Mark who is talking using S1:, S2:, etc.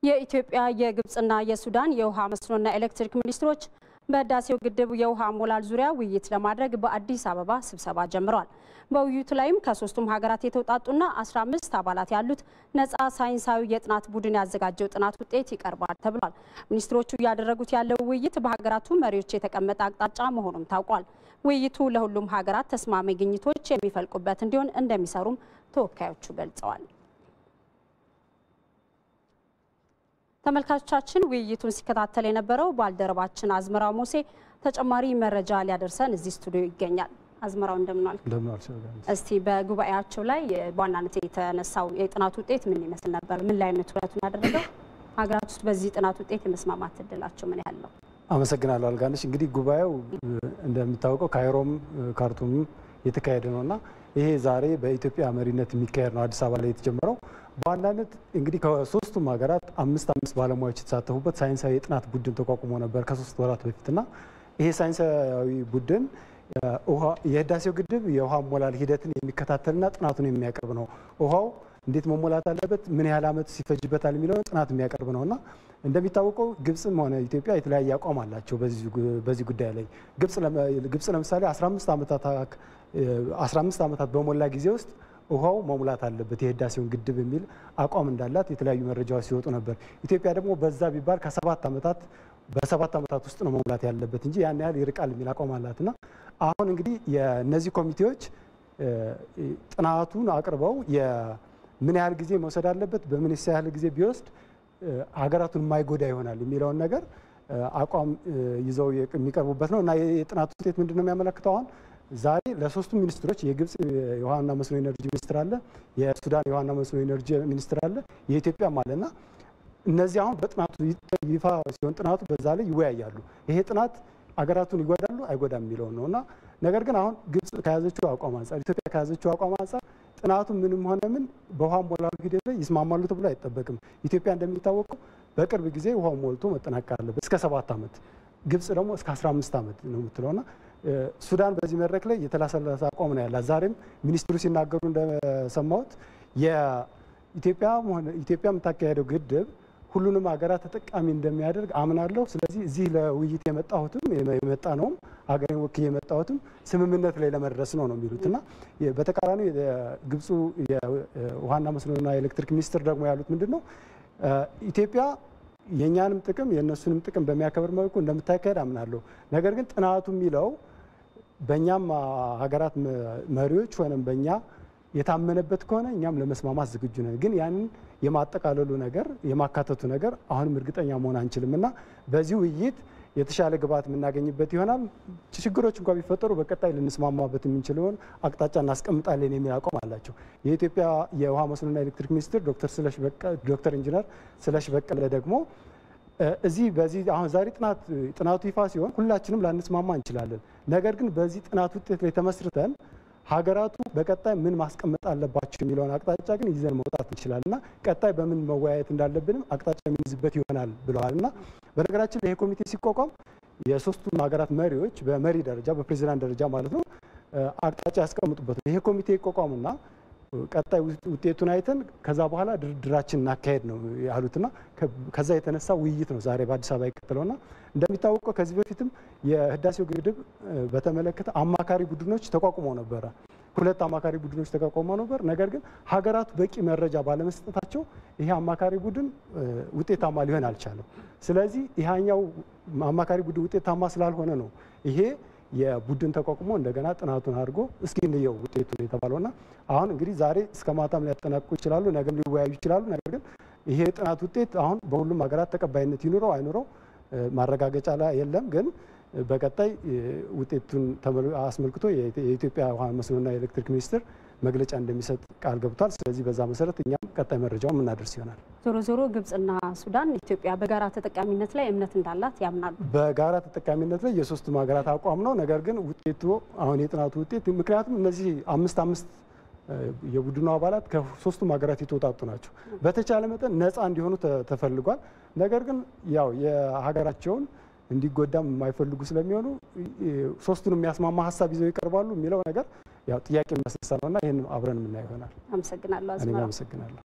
S1: የኢትዮጵያ የግብፅና የሱዳን የውሃ መስኖና ኤሌክትሪክ ሚኒስትሮች በህዳሴው ግድብ የውሃ ሞላል ዙሪያ ውይይት ለማድረግ በአዲስ አበባ ስብሰባ ጀምረዋል። በውይይቱ ላይም ከሶስቱም ሀገራት የተውጣጡና 15 አባላት ያሉት ነፃ ሳይንሳዊ የጥናት ቡድን ያዘጋጀው ጥናት ውጤት ይቀርባል ተብሏል። ሚኒስትሮቹ እያደረጉት ያለው ውይይት በሀገራቱ መሪዎች የተቀመጠ አቅጣጫ መሆኑም ታውቋል። ውይይቱ ለሁሉም ሀገራት ተስማሚ ግኝቶች የሚፈልቁበት እንዲሆን እንደሚሰሩም ተወካዮቹ ገልጸዋል። ተመልካቾቻችን ውይይቱን ሲከታተል የነበረው ባልደረባችን አዝመራው ሞሴ ተጨማሪ መረጃ ሊያደርሰን እዚህ ስቱዲዮ ይገኛል። አዝመራው እንደምናል። እስቲ በጉባኤያቸው ላይ በዋናነት የተነሳው የጥናት ውጤት ምን ይመስል ነበር? ምን ላይ ነው ትኩረቱን ያደረገው? ሀገራት ውስጥ በዚህ ጥናት ውጤት የመስማማት እድላቸው ምን ያህል ነው?
S2: አመሰግናለሁ አልጋነሽ። እንግዲህ ጉባኤው እንደሚታወቀው ካይሮም ካርቱምም የተካሄደ ነው እና ይሄ ዛሬ በኢትዮጵያ መሪነት የሚካሄድ ነው አዲስ አበባ ላይ የተጀመረው። በዋናነት እንግዲህ ከሶስቱም ሀገራት አምስት አምስት ባለሙያዎች የተሳተፉበት ሳይንሳዊ የጥናት ቡድን ተቋቁሞ ነበር ከሶስት ወራት በፊትና ይሄ ሳይንሳዊ ቡድን የህዳሴው ግድብ የውሃ ሞላል ሂደትን የሚከታተልና ጥናቱን የሚያቀርብ ነው። ውሃው እንዴት መሞላት አለበት፣ ምን ያህል ዓመት ሲፈጅበታል የሚለውን ጥናት የሚያቀርብ ነው እና እንደሚታወቀው ግብፅም ሆነ ኢትዮጵያ የተለያየ አቋም አላቸው በዚህ ጉዳይ ላይ። ግብፅ ለምሳሌ 15 ዓመታት በሞላ ጊዜ ውስጥ ውሃው መሙላት አለበት የህዳሴውን ግድብ የሚል አቋም እንዳላት የተለያዩ መረጃዎች ሲወጡ ነበር። ኢትዮጵያ ደግሞ በዛ ቢባል ከሰባት ዓመታት በሰባት ዓመታት ውስጥ ነው መሙላት ያለበት እንጂ ያን ያህል ይርቃል የሚል አቋም አላትና አሁን እንግዲህ የእነዚህ ኮሚቴዎች ጥናቱን አቅርበው ምን ያህል ጊዜ መውሰድ አለበት፣ በምን ያህል ጊዜ ቢወስድ ሀገራቱን የማይጎዳ ይሆናል የሚለውን ነገር አቋም ይዘው የሚቀርቡበት ነው እና የጥናቱ ውጤት ምንድን ነው የሚያመለክተው? አሁን ዛሬ ለሶስቱ ሚኒስትሮች የግብፅ የውሃና መስኖ ኤነርጂ ሚኒስትር አለ፣ የሱዳን የውሃና መስኖ ኤነርጂ ሚኒስትር አለ፣ የኢትዮጵያም አለ እና እነዚህ አሁን በጥናቱ ይፋ ሲሆን ጥናቱ በዛ ላይ ይወያያሉ። ይሄ ጥናት አገራቱን ይጎዳሉ አይጎዳም የሚለውን ነው እና ነገር ግን አሁን ግብፅ ከያዘችው አቋም አንጻር ኢትዮጵያ ከያዘችው አቋም አንጻር ጥናቱ ምንም ሆነ ምን በውሃ ሞላሉ ሂደት ላይ ይስማማሉ ተብሎ አይጠበቅም። ኢትዮጵያ እንደሚታወቀው በቅርብ ጊዜ ውሃው ሞልቶ መጠናቀቅ አለበት እስከ ሰባት ዓመት፣ ግብፅ ደግሞ እስከ 15 ዓመት ነው የምትለውና ሱዳን በዚህ መድረክ ላይ የተላሰለሰ አቋም ነው ያላት። ዛሬም ሚኒስትሩ ሲናገሩ እንደሰማሁት ኢትዮጵያ የምታካሄደው ግድብ ሁሉንም ሀገራት ተጠቃሚ እንደሚያደርግ አምናለሁ። ስለዚህ እዚህ ለውይይት የመጣሁትም የመጣ ነውም ሀገሬን ወክዬ የመጣሁትም ስምምነት ላይ ለመድረስ ነው ነው የሚሉት እና በተቃራኒ ግብፁ የውሃና መስኖና ኤሌክትሪክ ሚኒስትር ደግሞ ያሉት ምንድን ነው ኢትዮጵያ የእኛንም ጥቅም የእነሱንም ጥቅም በሚያከብር መልኩ እንደምታካሄድ አምናለሁ። ነገር ግን ጥናቱ የሚለው በእኛም ሀገራት መሪዎች ወይም በእኛ የታመነበት ከሆነ እኛም ለመስማማት ዝግጁ ነን። ግን ያንን የማጠቃለሉ ነገር የማካተቱ ነገር አሁንም እርግጠኛ መሆን አንችልም እና በዚህ ውይይት የተሻለ ግብዓት የምናገኝበት ይሆናል። ችግሮች እንኳ ቢፈጠሩ በቀጣይ ልንስማማበት የምንችለውን አቅጣጫ እናስቀምጣለን የሚል አቋም አላቸው። የኢትዮጵያ የውሃ መስኖና ኤሌክትሪክ ሚኒስትር ዶክተር ኢንጂነር ስለሽ በቀለ ደግሞ እዚህ በዚህ አሁን ዛሬ ጥናቱ ይፋ ሲሆን ሁላችንም ላንስማማ እንችላለን። ነገር ግን በዚህ ጥናት ውጤት ላይ ተመስርተን ሀገራቱ በቀጣይ ምን ማስቀመጥ አለባቸው የሚለውን አቅጣጫ ግን ይዘን መውጣት እንችላለን እና ቀጣይ በምን መወያየት እንዳለብንም አቅጣጫ የምንይዝበት ይሆናል ብለዋል እና በነገራችን ላይ ይሄ ኮሚቴ ሲቋቋም የሶስቱም ሀገራት መሪዎች በመሪ ደረጃ በፕሬዚዳንት ደረጃ ማለት ነው አቅጣጫ ያስቀምጡበት ነው። ይሄ ኮሚቴ ይቋቋሙና ቀጣይ ውጤቱን አይተን ከዛ በኋላ ድርድራችን እናካሄድ ነው ያሉትና ከዛ የተነሳ ውይይት ነው ዛሬ በአዲስ አበባ የቀጠለውና እንደሚታወቀው ከዚህ በፊትም የህዳሴው ግድብ በተመለከተ አማካሪ ቡድኖች ተቋቁመው ነበረ። ሁለት አማካሪ ቡድኖች ተቋቁመው ነበር። ነገር ግን ሀገራቱ በቂ መረጃ ባለመስጠታቸው ይሄ አማካሪ ቡድን ውጤታማ ሊሆን አልቻለም። ስለዚህ ይሄኛው አማካሪ ቡድን ውጤታማ ስላልሆነ ነው ይሄ የቡድን ተቋቁሞ እንደገና ጥናቱን አድርጎ እስኪ እንየው ውጤቱ የተባለውና አሁን እንግዲህ ዛሬ እስከ ማታም ሊያጠናቅቁ ይችላሉ፣ ነገም ሊወያዩ ይችላሉ። ነገር ግን ይሄ ጥናት ውጤት አሁን በሁሉም ሀገራት ተቀባይነት ይኑረው አይኑረው ማረጋገጫ ላይ የለም። ግን በቀጣይ ውጤቱን አስመልክቶ የኢትዮጵያ ውሃ መስኖና ኤሌክትሪክ ሚኒስቴር መግለጫ እንደሚሰጥ ቃል ገብቷል። ስለዚህ በዛ መሰረት እኛም ቀጣይ መረጃውን የምናደርስ ይሆናል።
S1: ዞሮ ዞሮ ግብጽና ሱዳን ኢትዮጵያ በጋራ ተጠቃሚነት ላይ እምነት እንዳላት ያምናሉ።
S2: በጋራ ተጠቃሚነት ላይ የሶስቱም ሀገራት አቋም ነው። ነገር ግን ውጤቱ አሁን የጥናቱ ውጤት ምክንያቱም እነዚህ አምስት አምስት የቡድኑ አባላት ከሶስቱም ሀገራት የተውጣጡ ናቸው። በተቻለ መጠን ነፃ እንዲሆኑ ተፈልጓል። ነገር ግን ያው የሀገራቸውን እንዲጎዳም የማይፈልጉ ስለሚሆኑ ሶስቱን የሚያስማማ ሀሳብ ይዘው ይቀርባሉ የሚለው ነገር ያው ጥያቄ የሚያስነሳ ነውና ይህን አብረን የምናየው ይሆናል።
S1: አመሰግናለሁ።
S2: እኔም አመሰግናለሁ።